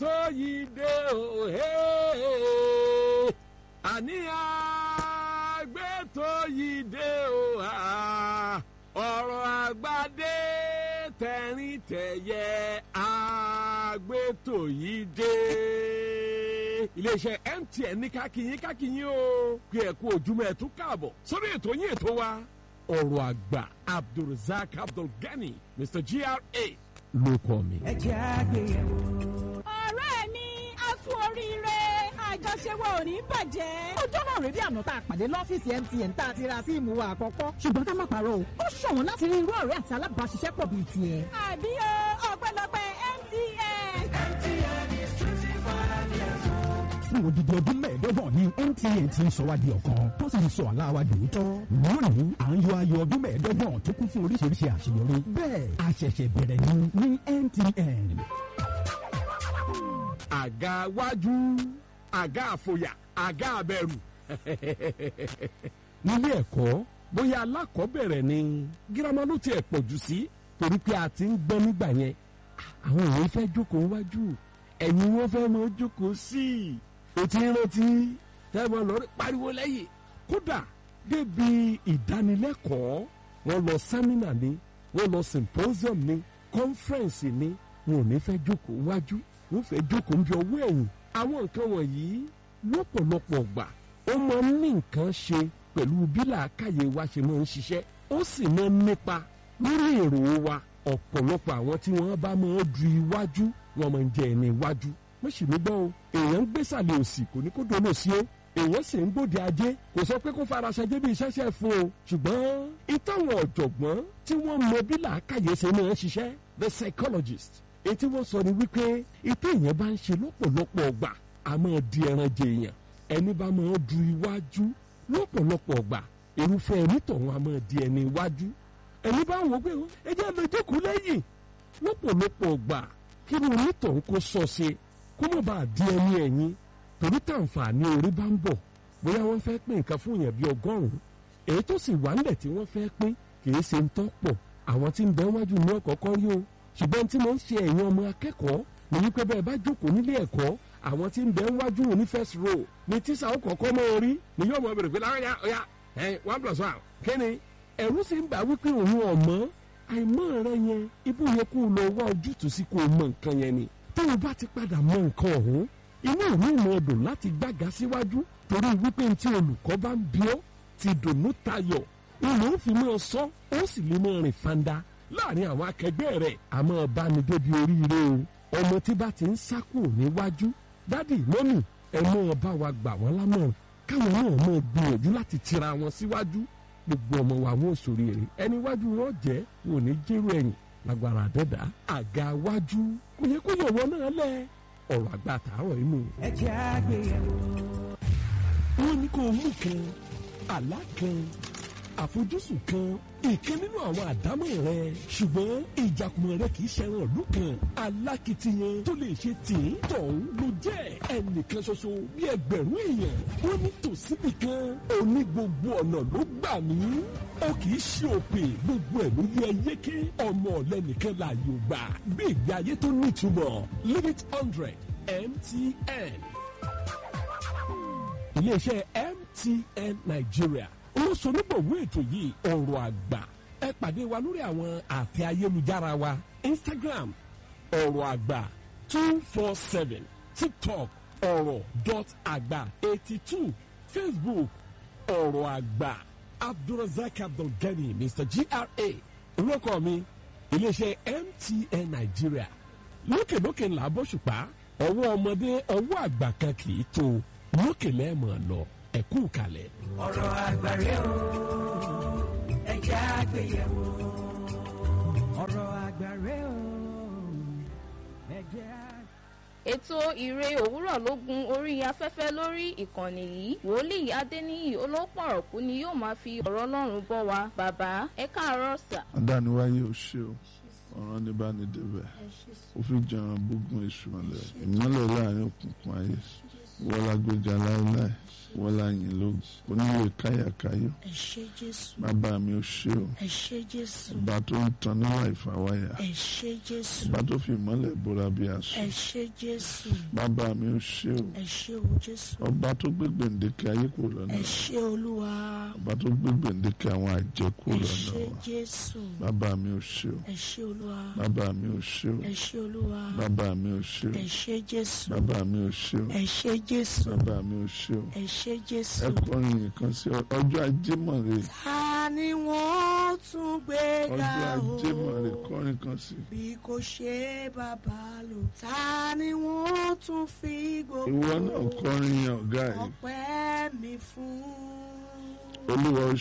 tó yìí dé òhè àní àgbé tó yìí dé òhà ọ̀rọ̀ àgbàdé tẹ̀rín tẹ̀yẹ àgbé tó yìí dé. iléeṣẹ́ MTN ní kákìyín kákìyín o pé ẹ kú ojúmọ́ ẹ tún káàbọ̀ sórí ètò yín ètò wa ọ̀rọ̀ àgbà Abdulrasaq Abdulgani Mr GRA ló kọ́ mi. ẹ jẹ́ àgbéyẹ̀wò. ọ̀rẹ́ mi a kú oríire àjọṣe wa ò ní bàjẹ́. ọjọ́ náà rèé bí àná tá a pàdé lọ́fíìsì MTN tá a ti ra síìmù wa àkọ́kọ́ ṣùgbọ́n ká má parọ́ o ó ṣọ̀wọ́n láti rí irú ọ̀rẹ́ àti alábàáṣiṣẹ́pọ̀ bíi tiẹ̀. àbí o ọpẹ́lọpẹ́ MTN. fún odidi ọdún mẹ́ẹ̀ẹ́dọ́gbọ̀n ní MTN ti ń sọ wá di ọ̀kan tó sì ń sọ àlá wa dòótọ́. lónìí à ń yọ ayọ̀ ọdún mẹ́ẹ̀ẹ́dọ́gbọ̀n tó kún fún oríṣiríṣi àṣeyọrí. bẹ́ẹ̀ a ṣẹ̀ṣẹ̀ bẹ̀rẹ̀ ní ní MTN. àga wájú àga àfòyà àga àbẹ̀rù nílé ẹ̀kọ́ bóyá alákọ̀ọ́bẹ̀rẹ̀ ni girama ló tiẹ̀ pọ̀ jù sí torí pé a ti ń gbọ́ nígbà yẹn àwọn èèyàn fẹ́ jókòó wájú ẹ̀yìn wọn fẹ́ mọ jókòó sí i o ti ń rántí tẹ́wọ́n lọ pariwo lẹ́yìn kódà débi ìdánilẹ́kọ̀ọ́ wọ́n lọ sẹ́mínà ni wọ́n lọ symposium ni conference ni wọn ò ní fẹ́ jókòó wájú wọ́n fẹ́ jókòó ń bí ọwọ́ ẹ̀yìn àwọn nǹkan wọ̀nyí lọ́pọ̀lọpọ̀ gbà ó máa ń ní nǹkan ṣe pẹ̀lú bí làákàyè wa ṣe máa ń ṣiṣẹ́ ó sì máa ń nípa lórí èrò wa ọ̀pọ̀lọpọ̀ àwọn tí wọ́n bá máa du iwájú wọn máa ń jẹ ẹni iwájú wọ́n sì mí gbọ́ o èèyàn ń gbésàlẹ̀ òsì kò ní kó dono sí o èèyàn sì ń gbòde ajé kò sọ pé kó faraṣẹ débi iṣẹ́ṣẹ́ fún o ṣùgbọ́n ìtàwọn ọ̀jọ̀gbọ́n tí wọ́n mọ bí làákàyè ṣe máa ń ṣiṣẹ́ the psychologist èyí tí wọ́n sọ ni wípé ìtẹ́ èèyàn bá ń ṣe lọ́pọ̀lọpọ̀ ọgbà a máa di ẹran jẹ èèyàn ẹni bá máa du iwájú lọ́pọ̀lọpọ̀ ọgbà irúfẹ́ ẹni tọ̀hún a máa di ẹni iwájú ẹni bá wò pé ẹ jẹ́ lọ jókòó lẹ́yìn lọ́pọ̀lọpọ̀ ọgbà kí ni onítọ̀hún kó sọ ṣe kó má bàa di ẹni ẹ̀yìn torí tàǹfààní orí bá ń bọ̀ bóyá wọ́n fẹ́ pín nǹkan fún èèyàn bíi ọgọ́rùn-ún èyí tó sì wà nílẹ̀ tí wọ́n fẹ́ pín kì í ṣe ń tọ́ pọ̀ àwọn tí ń bẹ wájú ní ọ̀kọ̀ọ̀kan rí o ṣùgbọ́n tí mo ń ṣe ẹ̀yin ọmọ akẹ́kọ̀ọ́ ní wípé bẹ́ẹ̀ bá jókòó nílé ẹ̀kọ́ àwọn tí ń bẹ wájú ní first row ní tíṣà ó kọ̀ọ̀kan mọ́ orí ni yóò mọ̀ bèrè pé láwọn ya ọ̀ya ẹ̀ one plus one kí ni ẹ̀rú sì ń bà wípé òun ọ̀mọ́ àìmọ́ rẹ yẹn ibú yẹ kó o lọ wá ojútùú sí kó o mọ nǹkan yẹn ni tó o bá ti padà mọ nǹkan ọ̀hún inú mi mọ̀ ọdún láti gbága síwájú torí wípé tí olùkọ́ bá ń bí ọ́ ti dùnú tayọ̀ ìlú ń fi máa sọ ó sì lè máa rìn fanda láàrin àwọn akẹgbẹ́ rẹ̀ àmọ́ bá ní débi oríire o ọmọ tí bá ti ń sákò níwájú dádì mọ́mì ẹ máa bá wa gbà wọ́n lámọ̀ràn káwọn náà máa gbìyànjú láti tira wọn síwájú gbogbo ọmọ wa wọn ò sórí èrè ẹni wájú wọn jẹ́ wọn ò ní jẹ́rù ẹ̀yìn lágbára àdẹ́dá àga wájú kò yẹ kó yọ̀wọ́ náà lẹ̀ ọ̀rọ̀ àgbà tààrọ̀ inú. ẹ jẹ́ àgbéyẹ̀wò. wọ́n ní kó mú kan àlá kan àfojúsùn kan ìkan nínú àwọn àdámọ̀ rẹ ṣùgbọ́n ìjàkùmọ̀ rẹ kì í ṣẹran ìlú kan alákìtiyan tó lè ṣe tìǹ tọ̀hún ló jẹ́ ẹnìkan ṣoṣo bí ẹgbẹ̀rún èèyàn wọ́n ní tòsíbì kan òní gbogbo ọ̀nà ló gbà mí ó kì í ṣe òpè gbogbo ẹ̀ ló yẹ yéké ọmọ ọ̀lẹ́nìkan láàyò gbà bí ìgbé ayé tó nítumọ̀ limit hundred MTN iléeṣẹ́ MTN Nigeria olóṣonígbòwó ètò yìí ọ̀rọ̀ àgbà ẹ pàdé wa lórí àwọn àtẹ ayélujára wa Instagram ọ̀rọ̀ àgbà two four seven TikTok ọ̀rọ̀ dot àgbà eighty two Facebook ọ̀rọ̀ àgbà Abdulrasaq Abdulgani Mr GRA olóko mi iléeṣẹ́ MTN Nigeria lókèlókè ńlá bóṣùpá ọwọ́ ọmọdé ọwọ́ àgbà kan kì í tó lókè lẹ́ẹ̀mọ̀ lọ ẹ̀kú kalẹ̀. ọ̀rọ̀ àgbàre o ẹ jẹ́ àgbéyẹ̀wò. ọ̀rọ̀ àgbàre o ẹ jẹ́ àgbéyẹ̀wò. ètò ìre òwúrọ̀ ló gun orí afẹ́fẹ́ lórí ìkànnì yìí wòlíì adéníyì olópọ̀rọ̀kú ni yóò máa fi ọ̀rọ̀ ọlọ́run bọ́ wa bàbá ẹ káàárọ̀ sà. adániwáyé ò ṣe o ọ̀ràn ní bá ní débẹ̀ ó fi jẹun gbógun èṣù ọ̀lẹ̀ ìmọ́lẹ̀ láàrin òkùnkùn ayé wọ́n la gbèjà láéláé wọ́n la yìn lógo oníwèé káyàkáyọ̀ ẹ ṣé jésù bàbá mi ò ṣe o ẹ ṣé jésù ọba tó ń tan níwà ìfàwáyà ẹ ṣé jésù ọba tó fi ìmọ́lẹ̀ bóra bí aṣọ ẹ ṣé jésù bàbá mi ò ṣe o ẹ ṣé o jésù ọba tó gbé gbèǹdéke ayé kò lọ́nà ẹ ṣé olúwa ọba tó gbé gbèǹdéke àwọn àjẹ́ kò ẹ lọ́nà ṣé wa jésù bàbá mi ò ṣe o ẹ ṣé olúwa bàbá mi ò ṣe o ẹ ṣé olúwa bàbá mi ò ṣe o ẹ ṣé jésù bàbá mi ò ṣe o ẹ ṣé jésù bàbá mi ò ṣe o ẹ ṣé jésù. ẹ kọrin nìkan sí ọ- ọjọ́ ajé mọ̀rẹ́ ta ni wọ́n tún gbé ọjọ́ ga ajé mọ̀rẹ́ o kọrin kan sí bí kò ṣe bàbá lò ta ni wọ́n tún fi gbogbo ìwọ náà kọrin yẹn ọ̀gá ẹ̀ ọpẹ́ mi fún. olúwa ó